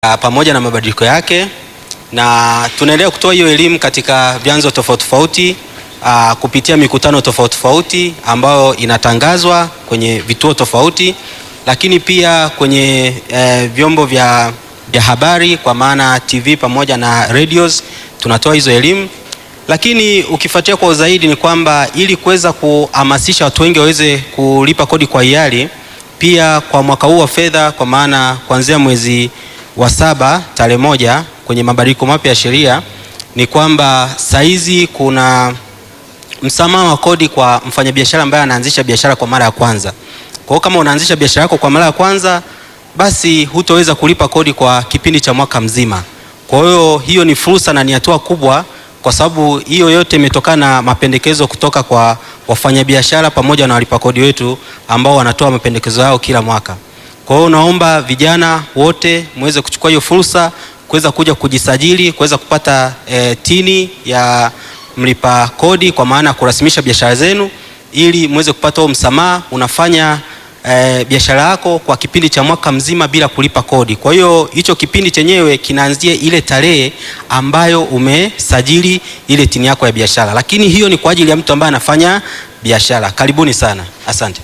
uh, pamoja na mabadiliko yake, na tunaendelea kutoa hiyo elimu katika vyanzo tofauti tofauti uh, kupitia mikutano tofauti tofauti ambayo inatangazwa kwenye vituo tofauti, lakini pia kwenye eh, vyombo vya, vya habari kwa maana TV pamoja na radios tunatoa hizo elimu, lakini ukifuatia kwa zaidi ni kwamba ili kuweza kuhamasisha watu wengi waweze kulipa kodi kwa hiari, pia kwa mwaka huu wa fedha, kwa maana kuanzia mwezi wa saba tarehe moja kwenye mabadiliko mapya ya sheria ni kwamba saizi kuna msamaha wa kodi kwa mfanyabiashara ambaye anaanzisha biashara kwa mara ya kwanza. Kwa hiyo kama unaanzisha biashara yako kwa mara ya kwanza, basi hutoweza kulipa kodi kwa kipindi cha mwaka mzima. Kwa hiyo hiyo ni fursa na ni hatua kubwa, kwa sababu hiyo yote imetokana na mapendekezo kutoka kwa wafanyabiashara pamoja na walipa kodi wetu ambao wanatoa mapendekezo yao kila mwaka. Kwa hiyo naomba vijana wote muweze kuchukua hiyo fursa kuweza kuja kujisajili, kuweza kupata e, tini ya mlipa kodi kwa maana ya kurasimisha biashara zenu ili muweze kupata huo msamaha. Unafanya e, biashara yako kwa kipindi cha mwaka mzima bila kulipa kodi. Kwa hiyo hicho kipindi chenyewe kinaanzia ile tarehe ambayo umesajili ile tini yako ya biashara, lakini hiyo ni kwa ajili ya mtu ambaye anafanya biashara. Karibuni sana, asante.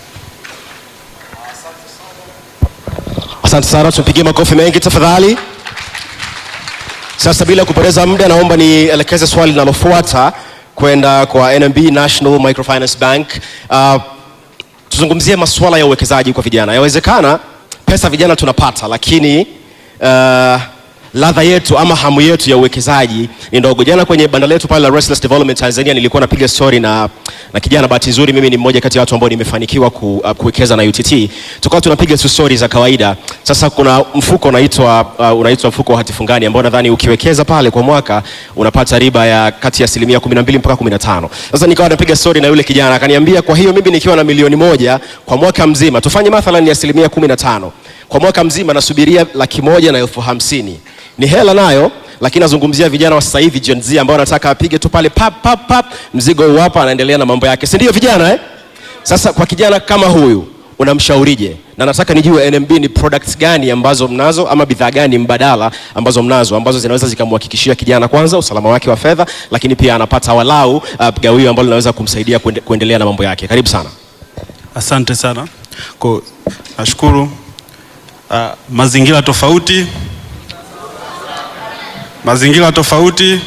Asante sana, tupigie makofi mengi tafadhali. Sasa bila kupoteza muda, naomba nielekeze swali linalofuata kwenda kwa NMB National Microfinance Bank. Uh, tuzungumzie masuala ya uwekezaji kwa vijana. Yawezekana pesa vijana tunapata, lakini uh, ladha yetu ama hamu yetu ya uwekezaji ni ndogo. Jana kwenye banda letu pale la Restless Development Tanzania nilikuwa napiga story na, na kijana. Bahati nzuri mimi ni mmoja kati ya watu ambao nimefanikiwa ku, uh, kuwekeza na UTT. Tukawa tunapiga tu story za kawaida. Sasa kuna mfuko unaitwa uh, unaitwa mfuko wa hatifungani ambao nadhani ukiwekeza pale kwa mwaka unapata riba ya kati ya asilimia 12 mpaka 15. Sasa nikawa napiga story na yule kijana akaniambia, kwa hiyo mimi nikiwa na milioni moja kwa mwaka mzima, tufanye mathalan ni asilimia 15 kwa mwaka mzima, nasubiria laki moja na elfu hamsini ni hela nayo, lakini nazungumzia vijana wa sasa hivi Gen Z ambao wanataka apige tu pale pap pap pap, mzigo uwapa, anaendelea na mambo yake, si ndio vijana eh? Sasa kwa kijana kama huyu unamshaurije? Na nataka nijue NMB ni products gani ambazo mnazo ama bidhaa gani mbadala ambazo mnazo ambazo zinaweza zikamhakikishia kijana kwanza usalama wake wa fedha, lakini pia anapata walau uh, gawio ambalo linaweza kumsaidia kuende, kuendelea na mambo yake. Karibu sana. Asante sana kwa nashukuru. Uh, mazingira tofauti mazingira tofauti,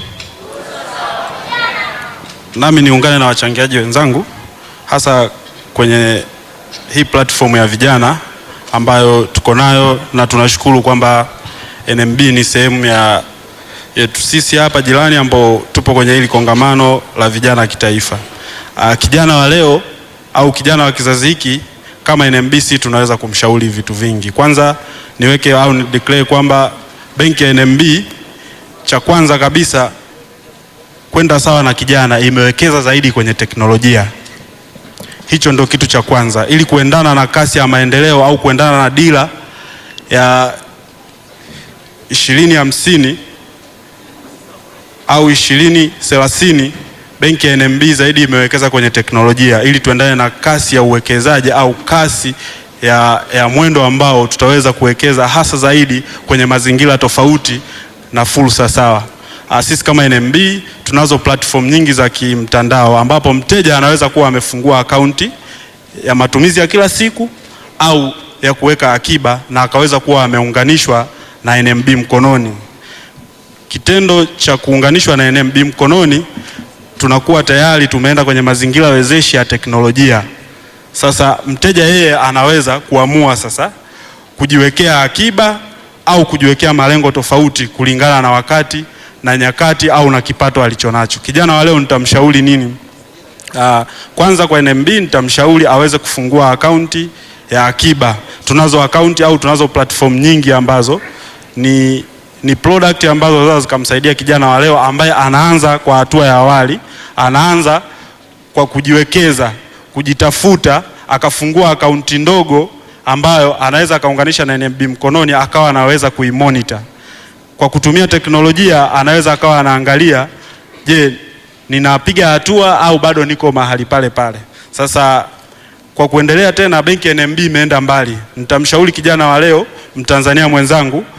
nami niungane na wachangiaji wenzangu hasa kwenye hii platform ya vijana ambayo tuko nayo, na tunashukuru kwamba NMB ni sehemu ya yetu sisi hapa jirani ambao tupo kwenye hili kongamano la vijana kitaifa. Uh, kijana wa leo au kijana wa kizazi hiki kama NMB tunaweza kumshauri vitu vingi. Kwanza niweke au ni declare kwamba benki ya NMB cha kwanza kabisa kwenda sawa na kijana, imewekeza zaidi kwenye teknolojia. Hicho ndio kitu cha kwanza, ili kuendana na kasi ya maendeleo au kuendana na dira ya ishirini hamsini au ishirini thelathini. Benki ya NMB zaidi imewekeza kwenye teknolojia ili tuendane na kasi ya uwekezaji au kasi ya, ya mwendo ambao tutaweza kuwekeza hasa zaidi kwenye mazingira tofauti na fursa sawa. Sisi kama NMB tunazo platform nyingi za kimtandao ambapo mteja anaweza kuwa amefungua akaunti ya matumizi ya kila siku au ya kuweka akiba na akaweza kuwa ameunganishwa na NMB mkononi. Kitendo cha kuunganishwa na NMB mkononi, tunakuwa tayari tumeenda kwenye mazingira wezeshi ya teknolojia. Sasa mteja yeye anaweza kuamua sasa kujiwekea akiba au kujiwekea malengo tofauti kulingana na wakati na nyakati au na kipato alichonacho. Kijana wa leo nitamshauri nini? Uh, kwanza kwa NMB nitamshauri aweze kufungua akaunti ya akiba. Tunazo akaunti au tunazo platform nyingi ambazo ni, ni product ambazo zinaweza zikamsaidia kijana wa leo ambaye anaanza kwa hatua ya awali, anaanza kwa kujiwekeza, kujitafuta, akafungua akaunti ndogo ambayo anaweza akaunganisha na NMB mkononi akawa anaweza kuimonitor kwa kutumia teknolojia. Anaweza akawa anaangalia, je, ninapiga hatua au bado niko mahali pale pale. Sasa kwa kuendelea tena, benki ya NMB imeenda mbali. Nitamshauri kijana wa leo, Mtanzania mwenzangu